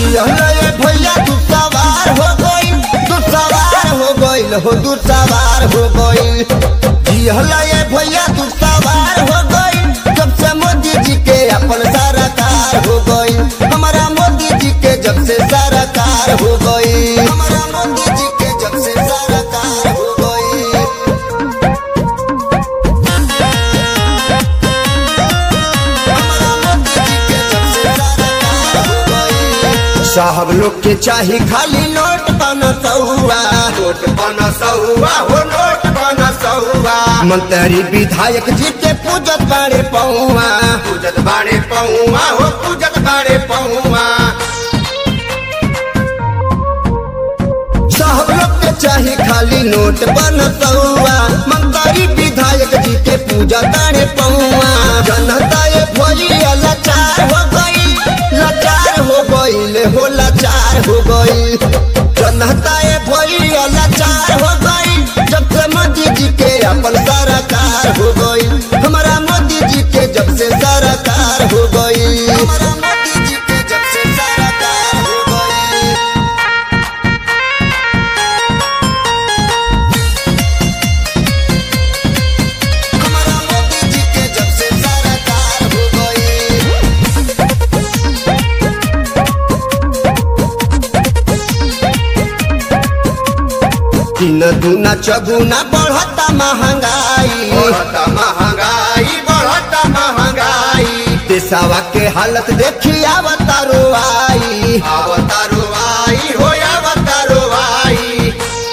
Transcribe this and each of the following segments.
जिहला ये भैया तू सवार हो गइल तू सवार हो गइल हो तू सवार हो गइल जिहला ये भैया तू सवार हो गइल जब से मोदी जी के अपन सरकार हो गइल हमारा मोदी जी के जब से सरकार हो गइल हमारा मोदी जी के जब से सरकार हो गइल हमारा मोदी जी के जब से सरकार हो गइल साहब लोग के चाही खाली नोट बन सहुआ नोट बन सहुआ हो नोट बन सहुआ मंत्री विधायक जी के पूजत बाड़े पौआ पूजत बाड़े पहुआ हो पूजत बाड़े पहुआ साहब लोग के चाही खाली नोट बन सहुआ मंत्री विधायक जी के पूजा ताड़े पौआ जनता ये भोलिया लाचार हो गई लाचार हो गई हो लाचार हो गई जनता ये भोलिया लाचार हो गई जब से मोदी जी के अपन सरकार हो गई हमारा मोदी जी के जब से सरकार हो गई हमारा मोदी जी के जब से सरकार हो गई हमारा मोदी जी के जब से सरकार हो गई दिन दूना चगुना बढ़ता महंगाई बढ़ता महंगाई बढ़ता महंगाई देशवा के हालत देखी आवतारो आई अवतारो आई हो अवतारो आई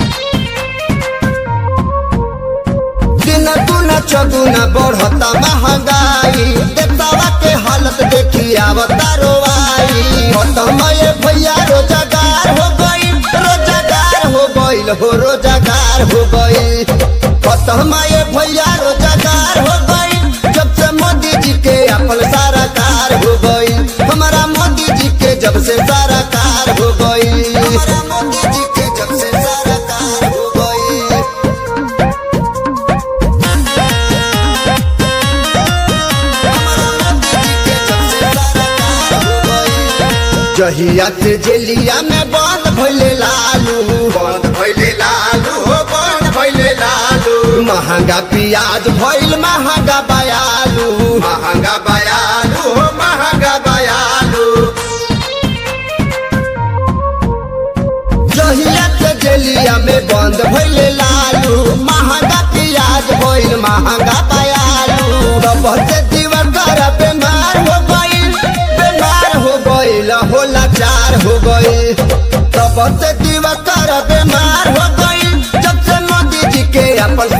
दिन दूना चगुना बढ़ता महंगाई देशवा के हालत देखी आवतारो आई खत्म ये भैया रोजगार हो गई रोजगार हो गईल हो रोजगार हो गई खत्म ये भैया रोजगार हो गई जब से मोदी जी के अपन सरकार हो गई हमारा मोदी जी के जब से सरकार हो गई हमारा मोदी जी के जब से सरकार हो गई जहिया से जेलिया में बंद भइले लालू बंद भइले लालू हो बंद भइले लालू महंगा प्याज भइल महंगा बयालू महंगा बयालू हो महंगा बयालू जहिया से जेलिया में बंद भइले लालू महंगा प्याज भइल महंगा बयालू तब से दिवकर बीमार हो गइल बीमार हो गइल हो लाचार हो गइल तब से दिवकर बीमार हो गइल जब से मोदी जी के अपन